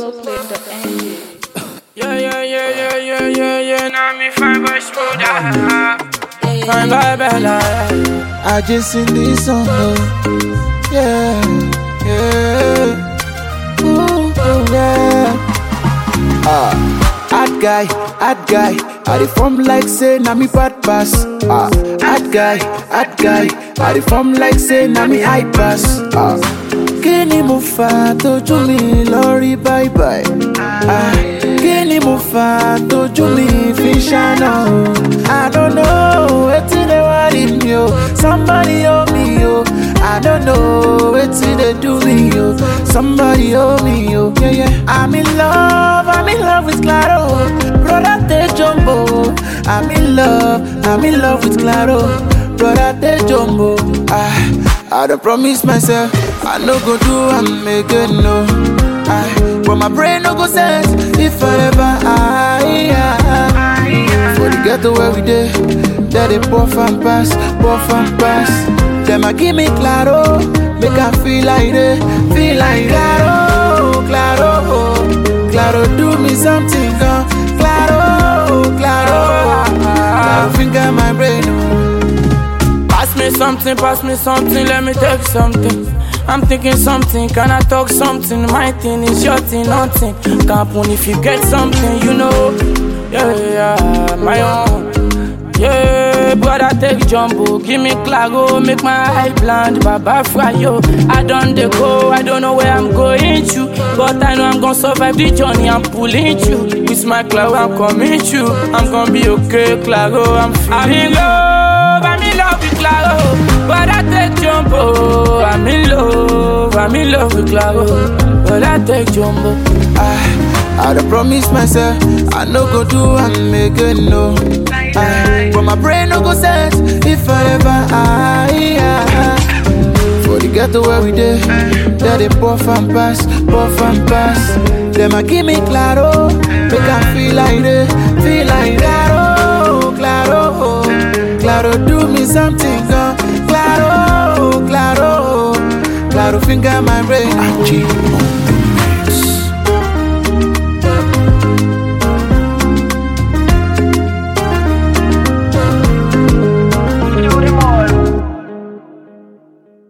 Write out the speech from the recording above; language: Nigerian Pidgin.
Soloplay.ng. Yeah, yeah, yeah, yeah, yeah, yeah, yeah. Now me fine boy smoother. Fine boy Bella. I just sing this song, oh. yeah, yeah, ooh, ooh, yeah. Ah, hard guy, hard guy. I dey form like say na me bad pass. Ah, hard guy, hard guy. I dey form like say na me high pass. Ah, kí ni mo fà tójú mi lọ rí bye bye. Ah, kí ni mo fà tójú mi fi ṣáná o. I don't know wetin dey worry me o. Somebody help me o. I don't know wetin dey do me o. Somebody help me o. Yeah, yeah. I'm in love, I'm in love with Claro. Brother take jumbo. I'm in love, I'm in love with Claro. Brother take jumbo. Ah, I don't promise myself I no go do am again no. Ah, but my brain no go sense if I ever I, I, For the ghetto where we dey, there they puff and pass, puff and pass. Them a give me claro, make I feel like they, feel like claro, claro, claro. Do me something, uh, claro, claro, claro. Finger my brain. Oh. Pass me something, pass me something, let me take something. I'm thinking something, can I talk something? My thing is your thing, nothing. Can't happen if you get something, you know. Yeah, yeah, my own. Yeah, brother, take jumbo, give me clago, make my eye blind, baba fry yo. I done the go, I don't know where I'm going to, but I know I'm gonna survive the journey. I'm pulling you with my clago, I'm coming to. I'm gonna be okay, clago, I'm feeling I'm in love, I'm in love with clago, but I take jumbo. I'm in love, I'm in love with clago, but I take jumbo. I, I don't promise myself I no go do am again no. I, but my brain no go sense if I ever I, I For the ghetto where we dey, there they puff and pass, puff and pass. Them a give me claro, make I feel like they, feel like claro, claro, claro. Do me something, uh, claro, claro, claro. Finger my brain, G.